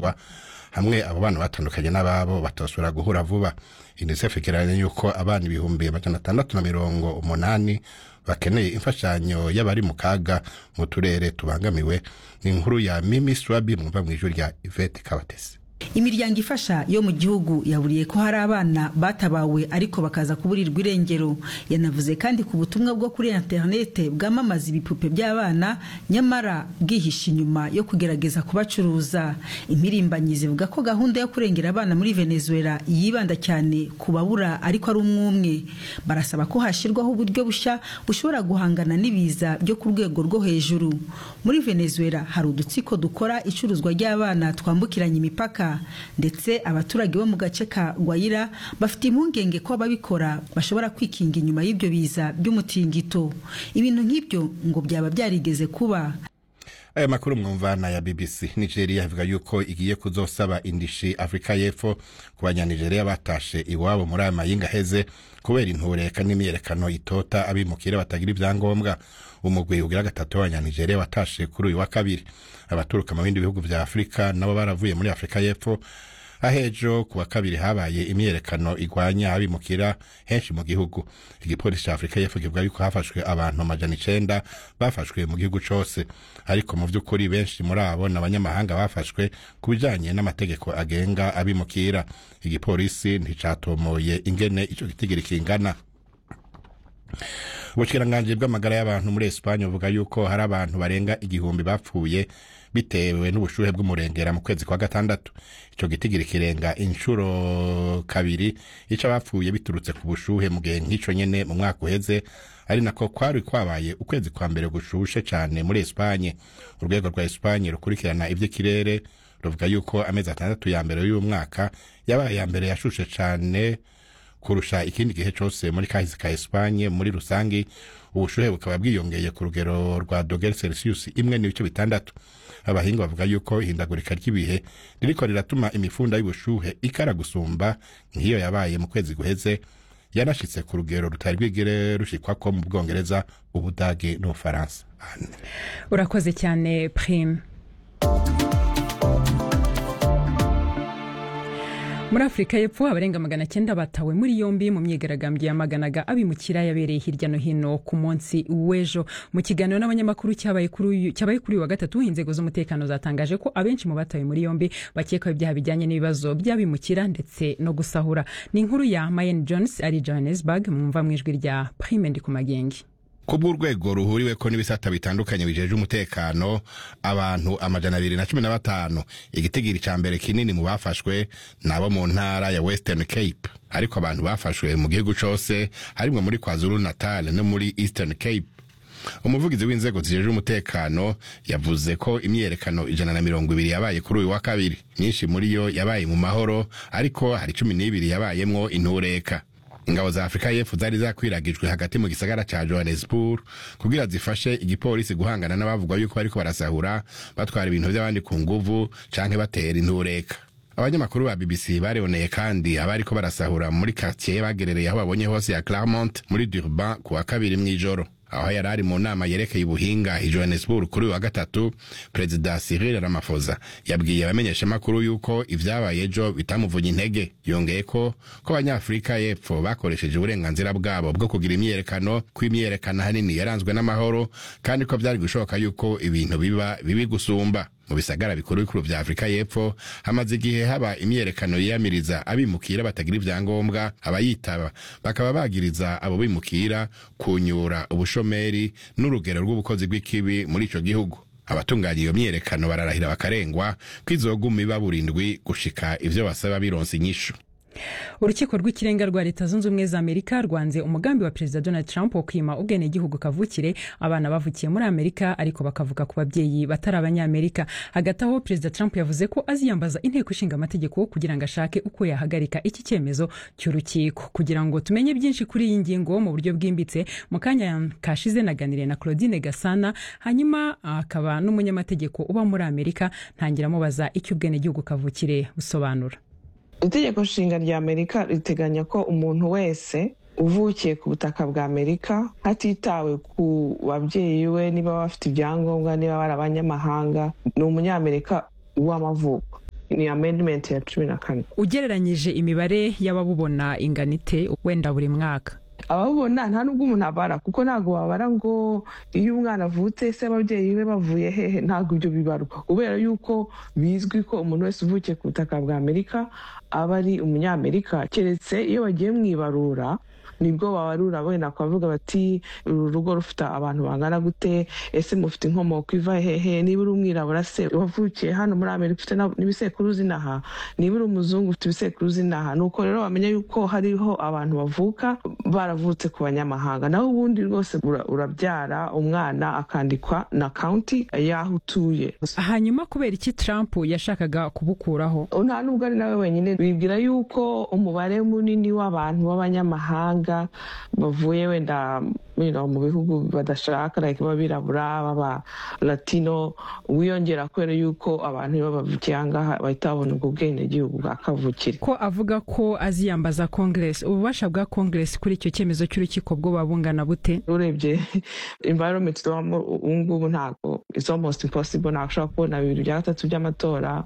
gukinjwa hamwe abo bana batandukanye n'ababo batosubira guhura vuba unicef igereranya yuko abana ibihumbi amajana atandatu na mirongo umunani bakeneye imfashanyo y'abari mu kaga mu turere tubangamiwe ni inkuru ya mimi swabi mwumva mu ijwi rya ivete kabatesi imiryango ifasha yo mu gihugu yaburiye ko hari abana batabawe ariko bakaza kuburirwa irengero yanavuze kandi ku butumwa bwo kuri interinete bwamamaza ibipupe by'abana nyamara bwihishe inyuma yo kugerageza kubacuruza impirimbanyi zivuga ko gahunda yo kurengera abana muri venezuela yibanda cyane ku babura ariko ari umwumwe barasaba ko hashyirwaho uburyo bushya bushobora guhangana n'ibiza byo ku rwego rwo hejuru muri venezuela hari udutsiko dukora icuruzwa ry'abana twambukiranya imipaka ndetse abaturage bo mu gace ka gwayira bafite impungenge ko ababikora bashobora kwikinga inyuma y'ibyo biza by'umutingito ibintu nk'ibyo ngo byaba byarigeze kuba aya makuru mwumvana ya bbc nigeria ivuga yuko igiye kuzosaba indishi afurika y'epfo ku banyanigeria batashe iwabo muri aya mayinga aheze kubera intureka n'imyerekano itota abimukira batagira ibyangombwa umugwi ugira gatatu w'abanyanigeria watashe kuri uyu wa kabiri abaturuka mu bindi bihugu vya afurika nabo baravuye muri afurika y'epfo ahejo ku wa kabiri habaye imyerekano igwanya abimukira henshi mu gihugu igipolisi ca afurika y'epfo kivuga yuko hafashwe abantu amajana icenda bafashwe mu gihugu cose ariko mu vy'ukuri benshi muri abo ni abanyamahanga bafashwe ku bijanye n'amategeko agenga abimukira igipolisi nticatomoye ingene ico gitigiri kingana ubushikiranganje bw'amagara y'abantu muri esipanye buvuga yuko hari abantu barenga igihumbi bapfuye bitewe n'ubushuhe bw'umurengera mu kwezi kwa gatandatu ico gitigiri kirenga inshuro kabiri ico abapfuye biturutse ku bushuhe mu gihe nk'ico nyene mu mwaka uheze ari nako kwari kwabaye ukwezi kwa mbere gushushe cane muri esipanye urwego rwa esipanye rukurikirana ivy'ikirere ruvuga yuko amezi atandatu ya mbere y'uyu mwaka yabaye ya mbere yashushe cane kurusha ikindi gihe cyose muri kahise ka Espagne muri rusangi ubushuhe bukaba bwiyongeye ku rugero rwa dogere celsius imwe n'ibice bitandatu abahinga bavuga yuko ihindagurika ry'ibihe ririko riratuma imifunda y'ubushuhe ikara gusumba nk'iyo yabaye mu kwezi guheze yanashitse ku rugero rutari rwigere rushikwako mu bwongereza ubudage n'ubufaransa urakoze cyane prime muri afurika y'epfo abarenga magana cyenda batawe muri yombi mu myigaragambyo yamaganaga abimukira yabereye hirya no hino ku munsi w'ejo mu kiganiro n'abanyamakuru cyabaye kuri uyu wa gatatu inzego z'umutekano zatangaje ko abenshi mu batawe muri yombi bakekwaho ibyaha bijyanye n'ibibazo by'abimukira ndetse no gusahura ni inkuru ya mayen jones ari johannesburg mwumva mu ijwi rya prime ndi ku magengi kubw'urwego ruhuriweko n'ibisata bitandukanye bijeje umutekano abantu amajana abiri na cumi na batanu igitigiri ca mbere kinini mu bafashwe nabo mu ntara ya western cape ariko abantu bafashwe mu gihugu cose harimwo muri kwazulu natal no muri eastern cape umuvugizi w'inzego zijeje umutekano yavuze ko imyerekano ijana na mirongo ibiri yabaye kuri uyu wa kabiri myinshi muri yo yabaye mu mahoro ariko hari cumi n'ibiri yabayemwo intureka ingabo za afurika y'epfo zari zakwiragijwe hagati mu gisagara ca johannesburg kugira zifashe igipolisi guhangana n'abavugwa yuko bariko barasahura batwara ibintu vy'abandi ku nguvu canke batera intureka abanyamakuru ba bbc bareboneye kandi abariko barasahura muri quartier bagerereye aho babonye hose ya claremont muri durban ku wa kabiri mw'ijoro aho yari ari mu nama yerekeye ubuhinga i johannesburg kuri uyu wa gatatu perezida cyril ramaphosa yabwiye abamenyeshamakuru yuko ivyabaye ejo bitamuvunye intege yongeye ko ko abanyafurika y'epfo bakoresheje uburenganzira bwabo bwo kugira imyerekano ko imyerekano hanini yaranzwe n'amahoro kandi ko vyari gushoboka yuko ibintu biba bibi gusumba mu bisagara bikuru bikuru vya afurika y'epfo hamaze igihe haba imyerekano yiyamiriza abimukira batagira ivyangombwa abayitaba bakaba bagiriza abo bimukira kunyura ubushomeri n'urugero rw'ubukozi bw'ikibi muri ico gihugu abatunganya iyo myerekano bararahira bakarengwa ko izoguma iba burindwi gushika ivyo basaba bironse inyishu urukiko rw'ikirenga rwa leta zunze ubumwe za amerika rwanze umugambi wa perezida donald trump wo kwima ubwenegihugu kavukire abana bavukiye muri amerika ariko bakavuka ku babyeyi batari abanyamerika hagati aho perezida trump yavuze ko aziyambaza inteko ishinga amategeko kugira ngo ashake uko yahagarika iki cyemezo cy'urukiko kugira ngo tumenye byinshi kuri iyi ngingo mu buryo bwimbitse mu kanya kashize naganiriye na claudine gasana hanyuma akaba n'umunyamategeko uba muri amerika ntangira amubaza icyo ubwenegihugu kavukire busobanura itegeko nshinga rya amerika riteganya ko umuntu wese uvukiye ku butaka bwa amerika hatitawe ku babyeyi we niba bafite ibyangombwa niba bari abanyamahanga ni umunyamerika w'amavuko ni amendment ya cumi na kane ugereranyije imibare y'ababubona ingana ite wenda buri mwaka ababona nta nubwo umuntu abara kuko ntabwo wabara ngo iyo umwana avutse se ababyeyi be bavuye hehe ntabwo ibyo bibarwa kubera yuko bizwi ko umuntu wese uvukiye ku butaka bwa amerika aba ari umunyamerika keretse iyo bagiye mu ibarura nibwo babarura wenda bakavuga bati uru rugo rufite abantu bangana gute ese mufite inkomoko iva hehe niba uri umwirabura se wavukiye hano muri amerika ufite n'ibisekuru zinaha niba uri umuzungu ufite ibisekuru zinaha nuko rero wamenya yuko hariho abantu bavuka baravutse ku banyamahanga naho ubundi rwose urabyara umwana akandikwa na kaunti y'aho utuye hanyuma kubera iki trump yashakaga kubukuraho nta nubwo ari nawe wenyine bibwira yuko umubare munini w'abantu b'abanyamahanga bavuye wenda mu bihugu badashaka like b'abirabura b'aba latino wiyongera kubera yuko abantu iyo bavukiye ahangaha bahita babona ubwo bwenegihugu bwa kavukire ko avuga ko aziyambaza congress ububasha bwa congress kuri icyo cyemezo cy'urukiko bwo babungana bute urebye environment tubamo ubu ngubu ntabwo it's almost impossible ntabwo ushobora kubona bibiri bya gatatu by'amatora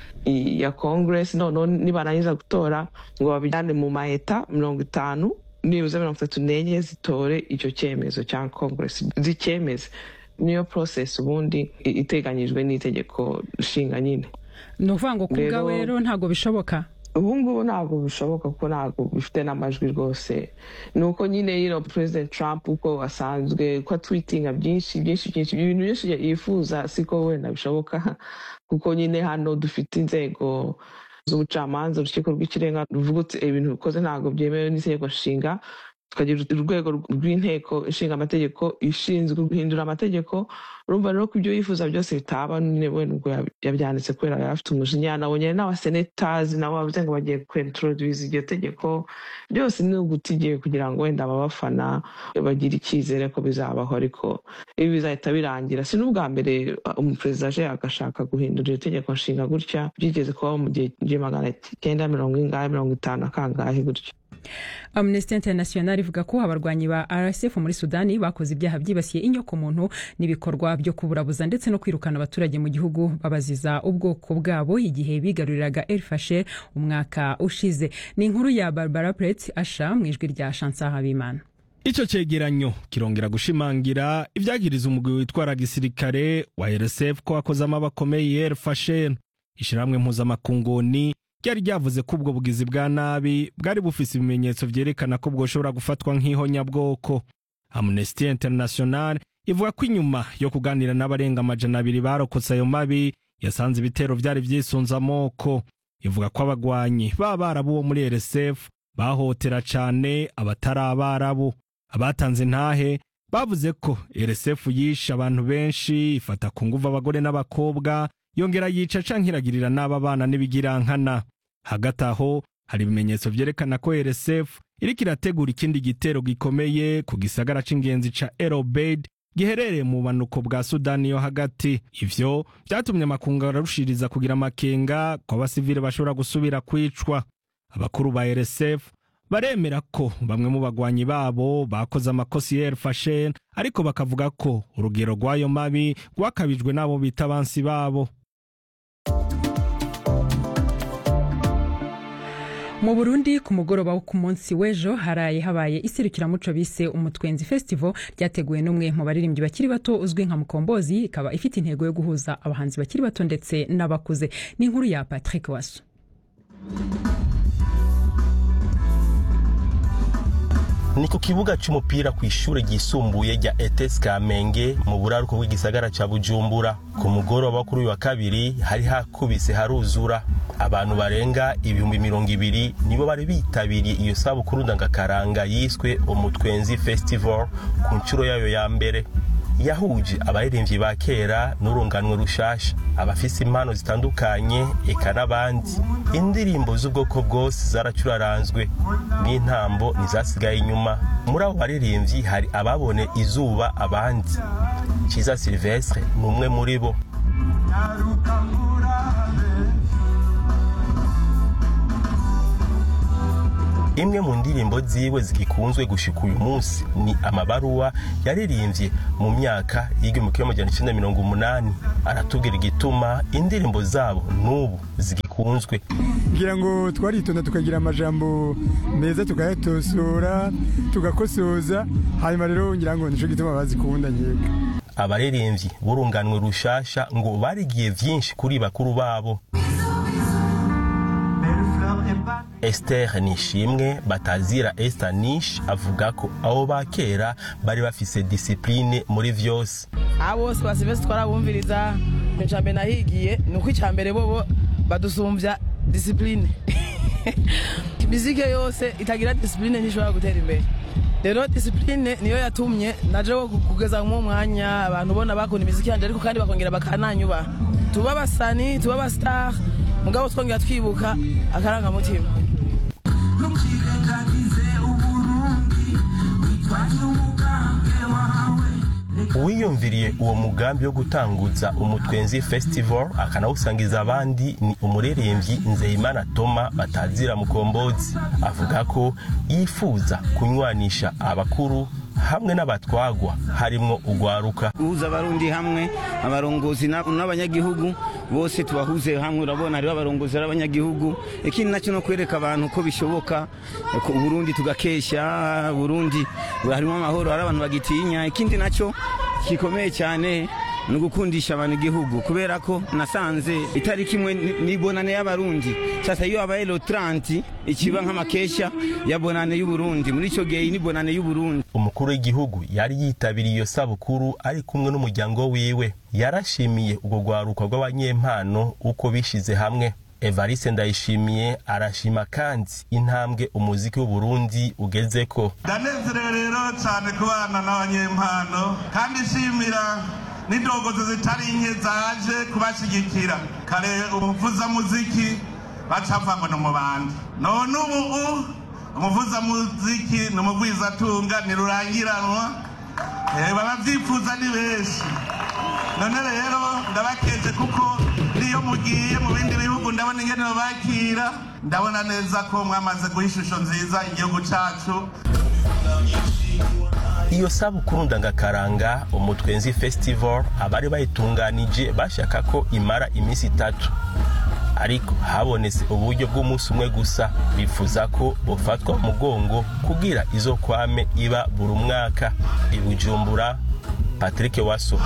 ya congress noneho nibarangiza gutora ngo babijyane mu maheta mirongo itanu nibuze mirongo itatu n'enye zitore icyo cyemezo cya congress zicyemeze niyo process ubundi iteganyijwe n'itegeko nshinga nyine ni ukuvuga ngo ku bwawe rero ntabwo bishoboka ubu ngubu ntabwo bishoboka kuko ntabwo bifite n'amajwi rwose ni uko nyine yino president trump uko asanzwe ko atwitinga byinshi byinshi byinshi ibintu byinshi yifuza siko wenda bishoboka kuko nyine hano dufite inzego z'ubucamanza urukiko rw'ikirenga ruvuga uti ibintu bikoze ntabwo byemewe n'itegeko nshinga tukagira urwego rw'inteko ishinga amategeko ishinzwe guhindura amategeko urumva rero ko ibyo yifuza byose bitaba wenda ubwo yabyanditse kubera yari afite umujinya nabonye n'abasenetazi nabo bavuze ngo bagiye kwintroduce iryo tegeko byose ni ugutigiye kugira ngo wenda ababafana bagire icyizere ko bizabaho ariko ibi bizahita birangira si n'ubwa mbere umuperezida aje agashaka guhindura iryo tegeko nshinga gutya byigeze kubaho mu gihe magana cyenda mirongo ingahe mirongo itanu akangahe gutya amnesty international ivuga ko abarwanyi ba rsf muri sudani bakoze ibyaha byibasiye inyokomuntu n'ibikorwa byo kuburabuza ndetse no kwirukana abaturage mu gihugu babaziza ubwoko bwabo igihe bigaruriraga el fasher umwaka ushize ni inkuru ya barbara pret asha mu ijwi rya shansa habimana icyo cyegeranyo kirongera gushimangira ibyagiriza umugwi witwara gisirikare wa rsf ko wakozemo abakomeye el fasher ishyirahamwe mpuzamakunguni ryari ryavuze ko ubwo bugizi bwa nabi bwari bufise ibimenyetso vyerekana ko bwoshobora gufatwa nk'ihonyabwoko amnesty international ivuga ko inyuma yo kuganira n'abarenga amajana abiri barokotse ayo mabi yasanze ibitero vyari vyisunze amoko ivuga ko abagwanyi b'abarabu bo muri rsf bahotera cane abatari abarabu abatanze intahe bavuze ko rsf yishe abantu benshi ifata ku nguvu abagore n'abakobwa yongera yica canke iragirira n'aba bana n'ibigirankana hagati aho hari ibimenyetso vyerekana ko rsf iriko irategura ikindi gitero gikomeye ku gisagara c'ingenzi ca erobeid giherereye mu bumanuko bwa sudani yo hagati ivyo vyatumye amakungu ararushiriza kugira amakenga ko abasivile bashobora gusubira kwicwa abakuru ba rsf baremera ko bamwe mu bagwanyi babo bakoze amakosi ya elfashen ariko bakavuga ko urugero rw'ayo mabi rwakabijwe n'abo bita abansi babo mu burundi ku mugoroba wo ku munsi w'ejo haraye habaye iserukiramuco bise umutwenzi festival ryateguwe n'umwe mu baririmbyi bakiri bato uzwi nka mukombozi ikaba ifite intego yo guhuza abahanzi bakiri bato ndetse n'abakuze ni inkuru ya patrick waso ni ku kibuga cy'umupira ku ishuri ryisumbuye rya ETS Kamenge mu buraruko bw'igisagara cya Bujumbura ku mugoroba kuri uyu wa kabiri hari hakubise haruzura abantu barenga ibihumbi mirongo ibiri nibo bari bitabiriye iyo sabukuru ndangakaranga yiswe umutwenzi festival ku nshuro yayo ya mbere yahuje abaririmbyi ba kera n'urunganwe rushasha abafise impano zitandukanye eka n'abandi indirimbo z'ubwoko bwose zaracuraranzwe n'intambo ntizasigaye inyuma muri abo baririmbyi hari ababone izuba abandi kiza silvestre ni umwe muri bo imwe mu ndirimbo ziwe zigikunzwe gushika uyu munsi ni amabaruwa yaririmbye mu myaka y'igihumbi kimwe amajana icenda mirongo umunani aratubwira igituma indirimbo zabo n'ubu zigikunzwe ngira ngo twaritonda tukagira amajambo meza tukayatosora tugakosoza hanyuma rero ngira ngo nico gituma bazikunda nkeka abaririmbyi b'urunganwe rushasha ngo barigiye vyinshi kuri bakuru babo Esther Nishimwe batazira Esther Nish avuga ko abo ba kera bari bafise discipline muri vyose abo bose basivese twarabumviriza icambere nahigiye ni uko icambere bobo badusumbya discipline mizike yose itagira discipline ntishobora gutera imbere rero discipline niyo yatumye naje wo kugeza mu mwanya abantu ubona bakunda imiziki yanje ariko kandi bakongera bakananyuba tuba abasani tuba abastar mugabo twongera twibuka akarangamutima uwiyumviriye uwo mugambi wo gutanguza umutwenzi festival akanawusangiza abandi ni umuririmbyi nzeyimana toma batazira mukombozi avuga ko yifuza kunywanisha abakuru hamwe n'abatwagwa harimwo ugwaruka guhuza abarundi hamwe abarongozi n'abanyagihugu bose tubahuze hamwe urabona hariho abarongozi n'abanyagihugu ikindi nacyo no kwereka abantu ko bishoboka uburundi tugakesha burundi harimo amahoro hari abantu bagitinya ikindi nacyo gikomeye cyane ni ugukundisha abantu igihugu kubera ko nasanze itariki imwe ni bonane y'abarundi sasa iyo habaye lo 30 ikiba nk'amakesha ya bonane y'uburundi muri icyo gihe ni bonane y'uburundi umukuru w'igihugu yari yitabiriye iyo sabukuru ari kumwe n'umuryango wiwe yarashimiye ubwo rwaruka rw'abanyempano uko bishize hamwe evariste ndayishimiye arashima kandi intambwe umuziki w'uburundi ugezeko ndanezerewe rero cyane kubana n'abanyempano kandi nshimira n'indongozi zitari nke zaje kubashyigikira kare umuvuzamuziki baca ngo ni umubandi none ubu umuvuzamuziki ni umugwizatunga ntirurangiranwa baba byifuza ni benshi none rero ndabakeje kuko niyo mugiye mu bindi bihugu ndabona ingene babakira ndabona neza ko mwamaze guha ishusho nziza igihugu cyacu iyo sabukuru ndangakaranga umutwenzi festival abari bayitunganije bashaka ko imara iminsi itatu ariko habonetse uburyo bw'umunsi umwe gusa bifuza ko bufatwa mugongo kugira izo kwame iba buri mwaka i bujumbura patrick waso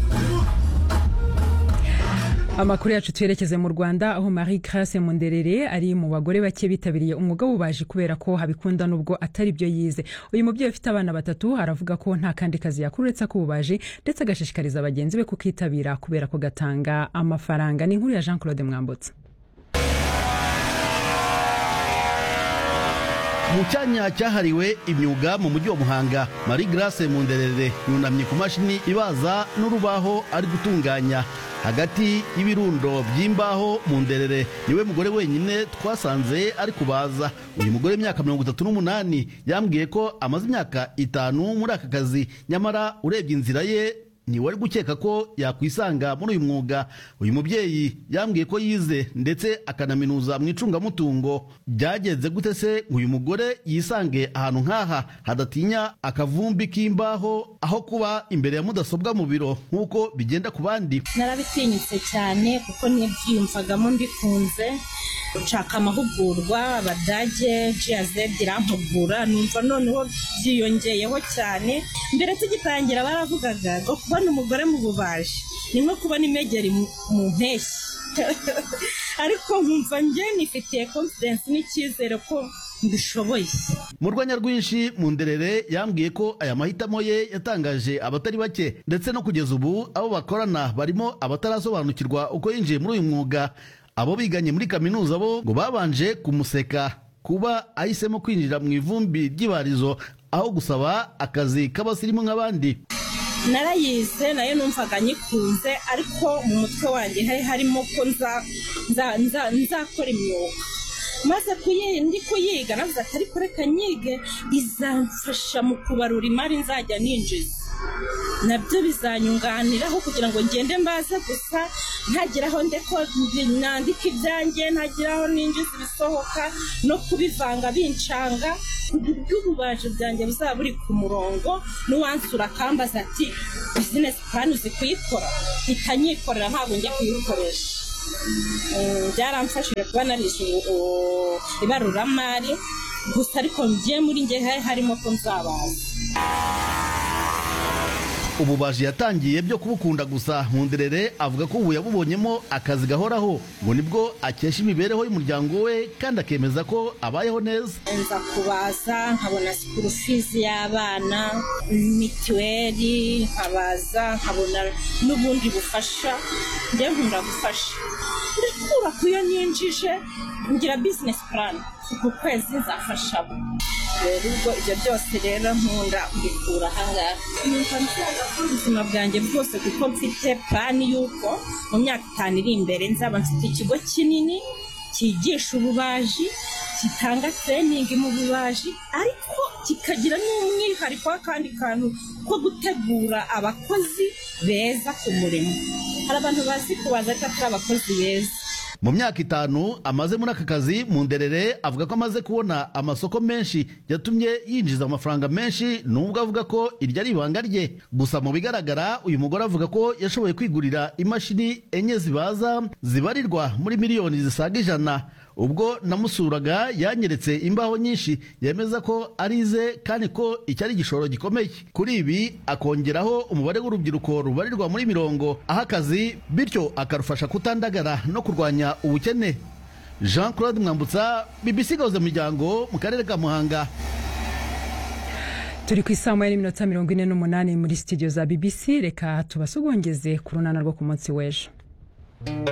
amakuru yacu twerekeze mu rwanda aho marie grace munderere ari mu bagore bake bitabiriye umwuga w'ububaji kubera ko habikunda n'ubwo atari byo yize uyu mubyeyi ufite abana batatu aravuga ko nta kandi kazi yakora uretse ak'ububaji ndetse agashishikariza bagenzi be kukitabira kubera ko gatanga amafaranga ni inkuru ya jean claude mwambutse mu cyanya cyahariwe imyuga mu mujyi wa muhanga marie grace munderere yunamye ku mashini ibaza n'urubaho ari gutunganya hagati y'ibirundo by'imbaho mu nderere niwe mugore wenyine twasanze ari kubaza uyu mugore w'imyaka mirongo itatu n'umunani yambwiye ko amaze imyaka itanu muri aka kazi nyamara urebye inzira ye ntiwari gukeka ko yakwisanga muri uyu mwuga uyu mubyeyi yambwiye ko yize ndetse akanaminuza mu icungamutungo byagenze gute se uyu mugore yisange ahantu nk'aha hadatinya akavumbi k'imbaho aho kuba imbere ya mudasobwa mu biro nk'uko bigenda ku bandi narabitinyutse cyane kuko ntibyiyumvagamo mbikunze nshaka amahugurwa abadage jiyazedi irampugura numva noneho byiyongeyeho cyane mbere tugitangira baravugaga ngo kubona umugore mu bubaji ni nko kubona imegeri mu mpeshyi ariko nkumva njye nifitiye confidence n'icyizere ko mbishoboye mu rwanya rwinshi mu nderere yambwiye ko aya mahitamo ye yatangaje abatari bake ndetse no kugeza ubu abo bakorana barimo abatarasobanukirwa uko yinjiye muri uyu mwuga abo biganye muri kaminuza bo ngo babanje kumuseka kuba ahisemo kwinjira mu ivumbi ry'ibarizo aho gusaba akazi k'abasirimu nk'abandi narayize nayo numvaga nyikunze ariko mu mutwe wanjye hari harimo ko nzakora imyuga maze ndi kuyiga navuze ati ariko reka nyige izamfasha mu kubarura imari nzajya ninjiza nabyo bizanyunganiraho kugira ngo ngende mbaze gusa ntagira aho ndeko nandika ibyanjye ntagira aho ninjiza ibisohoka no kubivanga bincanga uburyo ububaji bwanjye buzaba buri ku murongo n'uwansura akambaza ati bizinesi purani uzi kuyikora ikanyikorera ntabwo njya kuyikoresha byaramfashije kuba narishe ibaruramari gusa ariko ngiye muri nge harimo ko nzabaza ububaji yatangiye byo kubukunda gusa nkunderere avuga ko ubu yabubonyemo akazi gahoraho ngo nibwo akesha imibereho y'umuryango we kandi akemeza ko abayeho neza nza kubaza nkabona sikuru fizi y'abana mituweli nkabaza nkabona n'ubundi bufasha njye nkunda gufasha ndakura ku yo ninjije ngira bizinesi purani uku kwezi nzafasha abo rero ubwo ibyo byose rero nkunda kubikura ahangaha numva nshaka ko ubuzima bwanjye bwose kuko mfite purani y'uko mu myaka itanu iri imbere nzaba mfite ikigo kinini cyigisha ububaji gitanga tereyiningi mu bubaji ariko kikagira n'umwihariko w'akandi kantu ko gutegura abakozi beza ku murimo hari abantu bazi kubaza ariko atari abakozi beza mu myaka itanu amaze muri aka kazi mu nderere avuga ko amaze kubona amasoko menshi yatumye yinjiza amafaranga menshi nubwo avuga ko iryo ari ibanga rye gusa mu bigaragara uyu mugore avuga ko yashoboye kwigurira imashini enye zibaza zibarirwa muri miliyoni zisaga ijana ubwo namusuraga yanyeretse imbaho nyinshi yemeza ko ari ize kandi ko iki ari igishoro gikomeye kuri ibi akongeraho umubare w'urubyiruko rubarirwa muri mirongo aha akazi bityo akarufasha kutandagara no kurwanya ubukene jean claude mwambutsa bbc gahuza miryango mu karere ka muhanga turi ku isaha moya n'iminota mirongo ine n'umunani muri studio za bbc reka tubasugongeze ku runana rwo ku munsi w'ejo